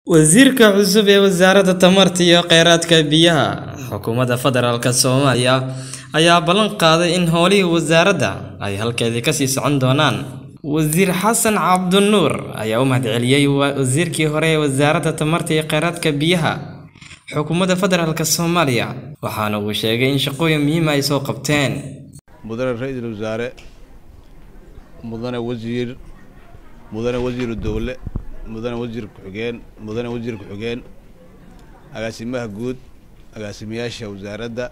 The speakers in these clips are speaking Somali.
Wasiirka cusub ee Wasaaradda Tamarta iyo Kheyraadka Biyaha Xukuumadda Federaalk Soomaaliya ayaa ballan qaaday in howlihii wasaaradda ay halkeedii ka sii socon doonaan. Wasiir Xasan Cabdinuur ayaa u mahadceliyay wasiirkii hore ee Wasaaradda Tamarta iyo Kheyraadka Biyaha Xukuumadda Federaalk Soomaaliya waxaana uu sheegay in shaqooyin muhiim ah ay soo qabteen. mudane ra-iisul wasaare mudane wasiir mudane wasiiru dowle mudane wasiir ku-xigeen mudane wasiir ku-xigeen agaasimaha guud agaasimayaasha wasaaradda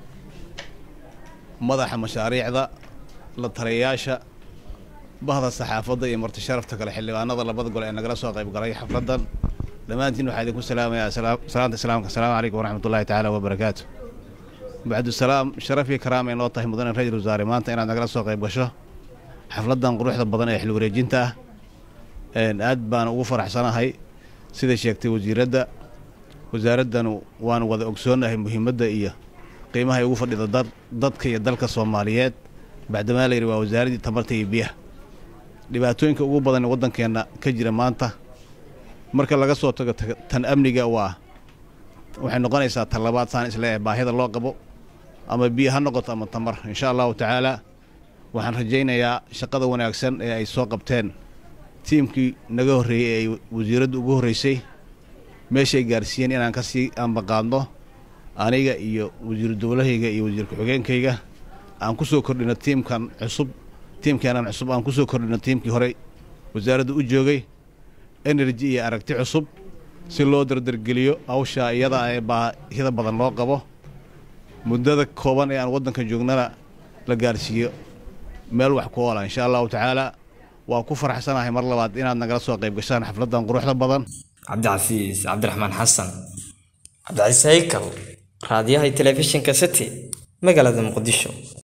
madaxa mashaariicda la taliyayaasha bahda saxaafadda iyo marti sharafta kale xildhibaanada labada gol ee nagala soo qayb galay xafladdan dhammaantiin waxaa idinku salaamayaa salaanta islaamka asalaamu calaykum waraxmatullahi tacaala wabarakaatu bacdusalaam sharaf iyo karaam ay noo tahay mudane ra-iisul wasaare maanta inaad nagala soo qayb gasho xafladdan quruxda badan ee xil wareejinta ah aad baan ugu faraxsanahay sida sheegtay wasiiradda wasaaraddanu waanu wada ogsoonnahay muhiimadda iyo qiimaha ay ugu fadhida dad dadka iyo dalka soomaaliyeed bacdamaa la yidhi waa wasaaraddii tamarta iyo biyaha dhibaatooyinka ugu badan ee waddankeenna ka jira maanta marka laga soo tago tan amniga waa waxay noqonaysaa tan labaad saan isleeyahay baahida loo qabo ama biyo ha noqoto ama tamar insha allahu tacaala waxaan rajaynayaa shaqada wanaagsan ee ay soo qabteen tiimkii naga horreeyey ee ay wasiiraddu ugu horreysay meeshay gaarsiiyeen inaan ka sii ambaqaadno aniga iyo wasiiru dowlahayga iyo wasiir ku-xigeenkayga aan ku soo kordhino tiimkan cusub tiimkeenan cusub aan ku soo kordhino tiimkii horey wasaaradda u joogay energy iyo aragti cusub si loo dardargeliyo hawshaa iyada ee baahida badan loo qabo muddada kooban ee aan waddanka joognana la gaarsiiyo meel wax ku oola insha allahu tacaala waa ku faraxsanahay mar labaad inaad nagala soo qayb gashaan xafladdan quruxda badan cabdicasiis cabdiraxmaan xasan cabdicasiis haykal raadiyaha telefishinka city magaalada muqdisho